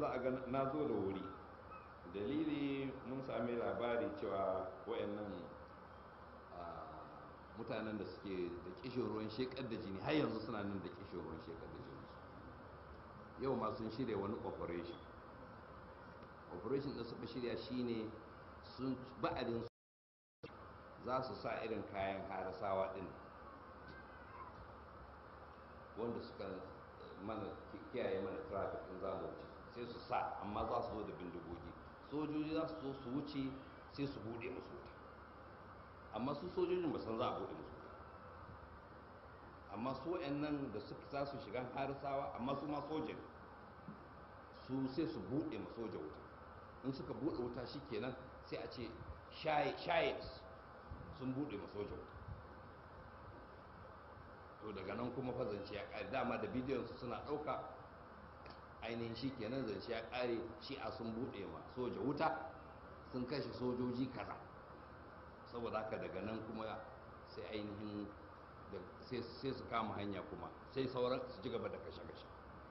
za a ga na zo da wuri dalili mun sami labari cewa wayannan mutanen da suke da kishin ruwan shekar da jini har yanzu suna nan da kishin ruwan shekar da jini yau ma sun shirya wani operation operation da suka shirya shine sun ba'adin za su sa irin kayan harasawa din wanda suka mana kiyaye mana traffic in za mu wuce sai su sa amma za su zo da bindigogi sojoji za su zo su wuce sai su bude musu wuta amma su sojojin ba san za a bude musu wuta amma su nan da suka za su shiga harisawa amma su ma sojin su sai su bude ma soja wuta in suka bude wuta shikenan sai a ce shayes sun bude ma soja wuta to daga nan kuma fa zance ya kare dama da bidiyon su suna dauka ainihin shi kenan zance ya kare shi a sun bude ma soja wuta sun kashe sojoji kaza saboda haka daga nan kuma sai ainihin sai su kama hanya kuma sai sauran su ci gaba da kashe-kashe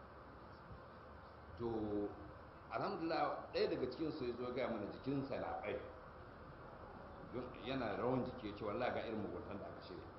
to alhamdulillah ɗaya daga cikin su ya zo gaya mana jikinsa na ɓai yana rawan jiki ya ce wallah ga irin muguntan da aka shirya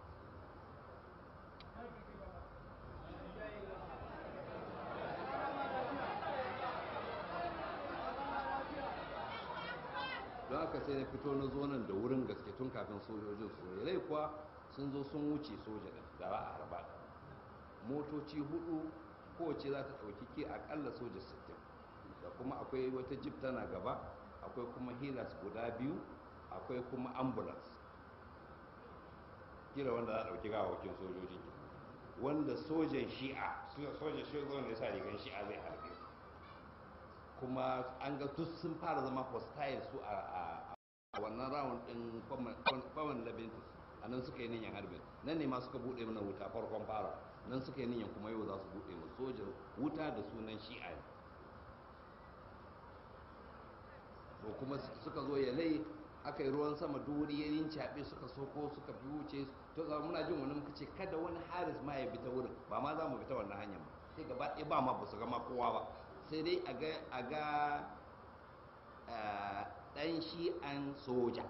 don haka sai na fito na zo nan da wurin gaske tun kafin sojojin su rai kuwa sun zo sun wuce soja din da ba a harba motoci hudu kowace za ta ɗauki ke akalla soja 60 da kuma akwai wata jip tana gaba akwai kuma hilas guda biyu akwai kuma ambulance kila wanda za a ɗauki gawakin sojojin wanda sojan shi'a sojan shi'a ne sa rigan shi'a zai harbe su kuma an ga duk sun fara zama hostile su a wannan round din common labintus a nan suka yi niyan harbin nan ne ma suka bude mana wuta farkon fara nan suka yi niyan kuma yau za su bude mu sojan wuta da sunan shi'a ne to kuma suka zo ya lai aka yi ruwan sama duri ya yin caɓe suka soko suka fi wuce to zama muna jin wani muka ce kada wani haris ma ya bi ta wurin ba ma za mu bi ta wannan hanyar ba sai gaba ɗaya ba ma ba su gama kowa ba sai dai a ga ɗan shi'an soja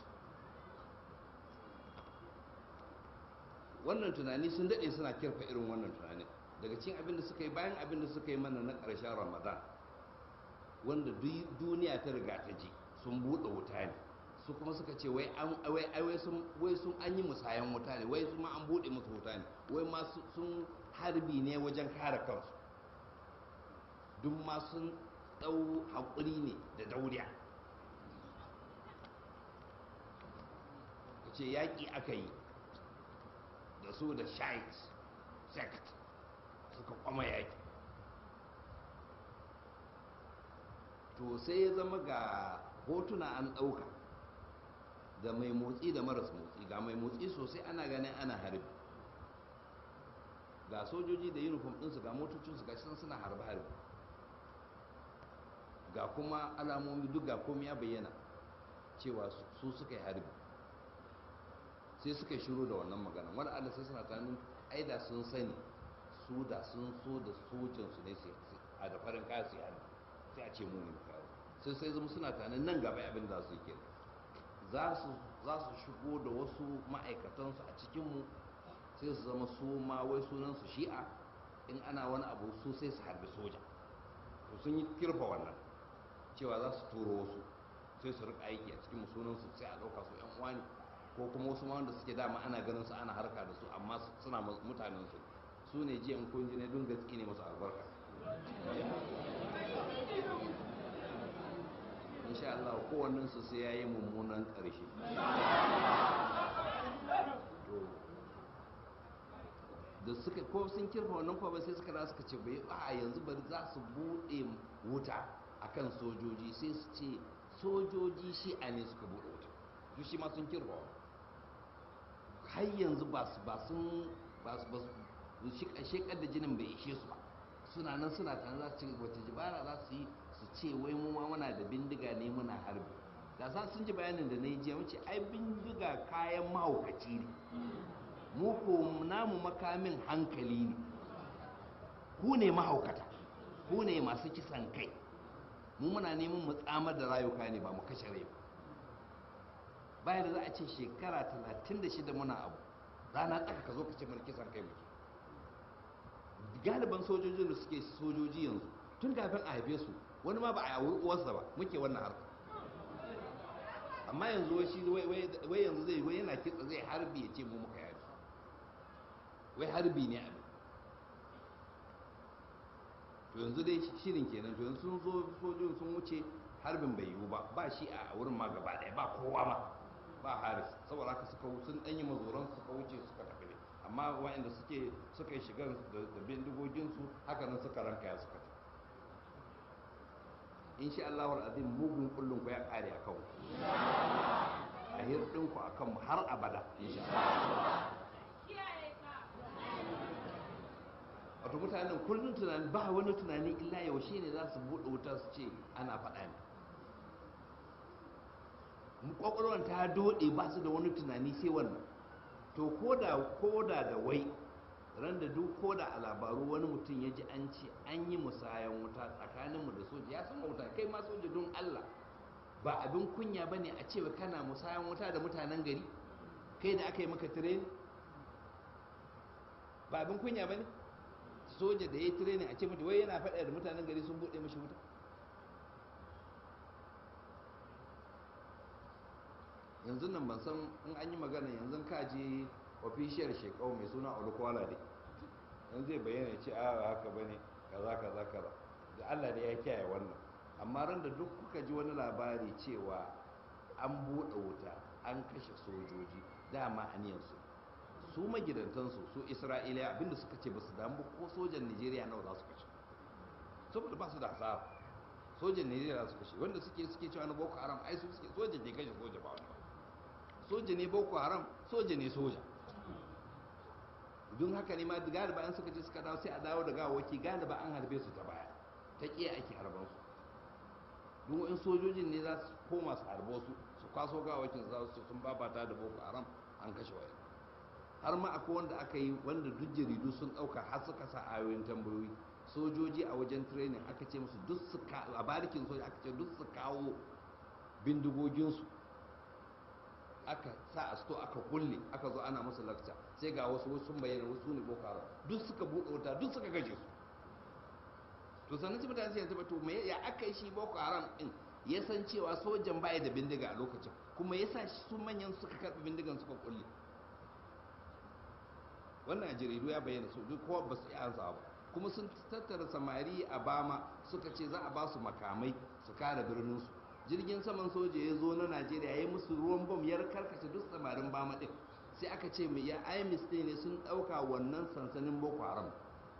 wannan tunani sun daɗe suna kirfa irin wannan tunani daga cikin abin da suka yi bayan abin da suka yi mana na ƙarshen ramadan wanda duniya ta riga ta ji sun buɗe wuta ne su kuma suka ce wai sun an yi musayan wuta ne wai su ma an buɗe musu wuta ne wai ma sun harbi ne wajen kare kansu duk ma sun ɗau haƙuri ne da dauriya ka ce yaƙi aka yi da su da shite sect suka kwama yaƙi to sai ya zama ga hotuna an ɗauka da mai motsi da maras motsi ga mai motsi sosai ana ganin ana harbi ga sojoji da uniform ɗinsu ga motocinsu ga shi suna harbe-harbe ga kuma alamomi duk ga komai ya bayyana cewa su suka yi harbi sai suka yi shiru da wannan magana wani allah sai suna tanin ai da sun sani su da sun so da sojansu ne a da farin kaya su yi harbi sai a ce mu ne kawo sai sai zama suna tanin nan gaba abin da su yi kenan za su shigo da wasu ma'aikatansu a cikinmu sai su zama su ma wai sunansu shi'a in ana wani abu su sai su harbi soja to sun yi kirfa wannan cewa za su turo wasu sai su rika aiki a cikin sunansu sai a ɗauka su yan uwa ne ko kuma wasu ma wanda suke dama ana ganin su ana harka da su amma suna mutanen su su ne jiya in kun ji ne dun gaske ne masu albarka insha Allah kowannen su sai yayi mummunan ƙarshe da suka ko sun kirfa wannan kwa ba sai suka da suka ce bai a yanzu bari za su buɗe wuta akan sojoji sai su ce sojoji shi a ne suka buɗe wuta su shi ma sun kirfa har yanzu ba su ba sun ba su ba su shekar da jinin bai ishe su ba suna nan suna tare za su ci wata jibara za su yi su ce wai mu ma muna da bindiga ne muna harbi da sa sun ji bayanin da na yi jiya wuce ai bindiga kayan mahaukaci ne mu ko namu makamin hankali ne ku ne mahaukata ku ne masu kisan kai mu muna neman mu tsamar da rayuka ne ba mu kashe rai ba bayan da za a ce shekara 36 muna abu rana tsaka ka zo ka ce mana kisan kai muke galiban sojojin da suke sojoji yanzu tun kafin a haife su wani ma ba a yawo uwarsa ba muke wannan harka amma yanzu wai shi wai yanzu zai wai yana kitsa zai harbi ya ce mu muka yari wai harbi ne abin to yanzu dai shirin kenan to yanzu sun zo sojojin sun wuce harbin bai yiwu ba ba shi a wurin ma gaba daya ba kowa ma ba haris saboda haka suka sun danyi mazoran suka wuce suka tafi ne amma waɗanda suke suka yi shigar da bindigoginsu haka nan suka ranka ya suka tafi insha Allah azim mugun kullun ku ya kare akan ku a hirdin ku akan mu har abada insha Allah wato mutanen kullum tunani ba wani tunani illa yaushe ne za su buɗe wuta su ce ana faɗa ne kwakwalwar ta doɗe ba su da wani tunani sai wannan to koda koda da wai ran da duk koda a labaru wani mutum ya ji an ce an yi musayan wuta tsakaninmu da soja ya san wuta kai ma soja don allah ba abin kunya ba ne a cewa kana musayan wuta da mutanen gari kai da aka yi maka tireni ba abin kunya ba ne soja da ya yi tireni a ce mutu wai yana faɗa da mutanen gari sun buɗe mashi wuta yanzu nan ban san in an yi magana yanzu ka je ofishiyar shekau mai suna olukwala ne yanzu zai bayyana ce a haka bane kaza kaza kaza da allah da ya kiyaye wannan amma ran da duk kuka ji wani labari cewa an buɗe wuta an kashe sojoji dama aniyansu su magidantansu su isra'iliya abinda suka ce ba su damu ko sojan nigeria nawa za su kashe saboda ba su da hasara sojan nigeria za su kashe wanda suke suke cewa na boko haram ai su suke soja ne kashe soja ba wani ba soja ne boko haram soja ne soja don haka ne ma galiba an suka ce suka dawo sai a dawo da gawaki galiba an harbe su ta baya ta kiya ake harban su don in sojojin ne za su koma su harbo su su kwaso gawakin su za su ce sun babata da boko haram an kashe wayan har ma akwai wanda aka yi wanda duk jaridu sun dauka har suka sa ayoyin tambayoyi sojoji a wajen training aka ce musu duk su a barikin soja aka ce duk su kawo bindigoginsu aka sa a sto aka kulle aka zo ana musu lakca sai ga wasu wasu sun bayyana wasu ne boko haram duk suka buɗe wuta duk suka gaje su to sannan cikin mutane sai yanzu ba to me ya aka yi shi boko haram din ya san cewa sojan baya da bindiga a lokacin kuma ya sa su manyan suka karɓi bindigan suka kulle wannan a jaridu ya bayyana su duk kowa ba su iya ansa ba kuma sun tattara samari a bama suka ce za a ba su makamai su kare birninsu jirgin saman soja ya zo na najeriya ya musu ruwan bom ya karkace duk samarin bama din sai aka ce mai ya imis ne sun ɗauka wannan sansanin boko haram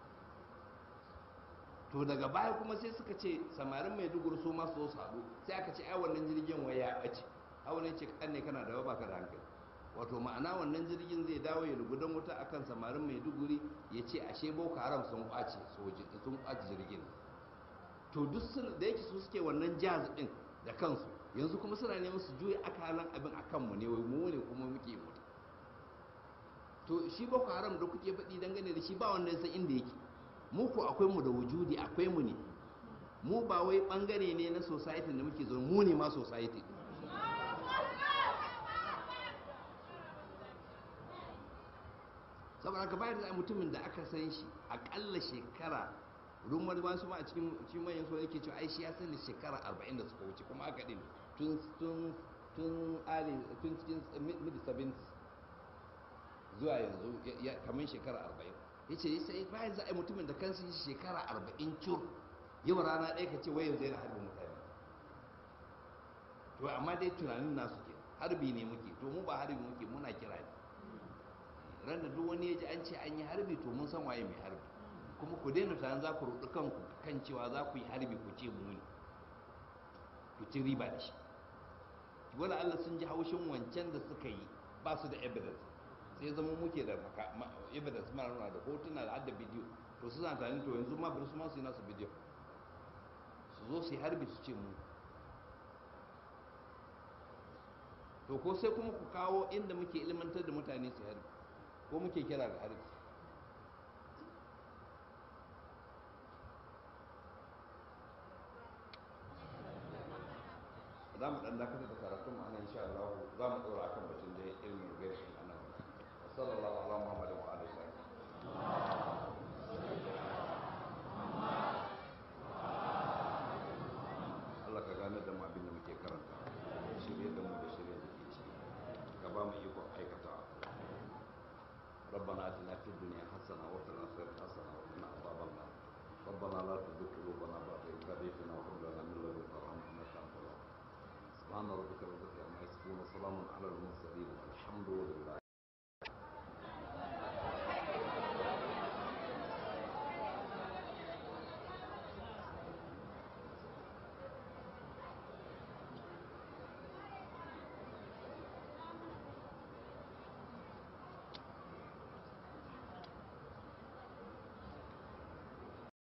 to daga baya kuma sai suka ce samarin maiduguri su masu su haɗu sai aka ce ai wannan jirgin waya ya ɓace a wannan ce kan ne kana da ba ka da hankali wato ma'ana wannan jirgin zai dawo ya lugudan wuta akan samarin maiduguri ya ce ashe boko haram sun kwace sun kwace jirgin to duk da yake su suke wannan jazz din da kansu yanzu kuma suna neman su juya akalan abin a kanmu ne wai mu ne kuma muke mutu to shi boko haram da kuke faɗi dangane da shi ba wanda san inda yake mu ko akwai mu da wujudi akwai mu ne mu ba wai bangare ne na society da muke zo mu ne ma society saboda haka bayar da mutumin da aka san shi akalla shekara rumar wasu ma a cikin cikin manyan su yake cewa ai shi ya sani shekara 40 da suka wuce kuma aka din tun tun tun ali tun cikin mid 70 zuwa yanzu kamar shekara 40 yace sai bayan za a yi mutumin da kansa shi shekara 40 cur yau rana ɗaya ka ce wai yanzu yana harbin mutane to amma dai tunanin nasu ke harbi ne muke to mu ba harbi muke muna kira ne ran da duk wani ya ji an ce an yi harbi to mun san waye mai harbi kuma ku daina tunanin za ku rudu kanku kan cewa za ku yi harbi ku ce mu ne ku ci riba da shi wala Allah sun ji haushin wancan da suka yi ba su da evidence sai zama muke da evidence mara nuna da hotuna da hadda bidiyo to su zan tunanin to yanzu ma bari su ma su yi nasu bidiyo su zo su yi harbi su ce mu to ko sai kuma ku kawo inda muke ilmantar da mutane su harbi ko muke kira ga harbi za mu dan dakatar da karatun mu anan insha Allah za mu dora akan batun da ilmin ghaib din anan sallallahu ala muhammad wa alihi wa Allah ka gane da mu abin da muke karanta shirye da mu da shirye da ke ciki ka ba mu ikon aikatawa ربنا اتنا في الدنيا حسنه وفي الاخره حسنه وقنا عذاب النار ربنا لا تزغ قلوبنا بعد إذ هديتنا وهب لنا من لدنك رحمه انك انت الوهاب سبحان ربك رب العزه عما يصفون وسلام على المرسلين والحمد لله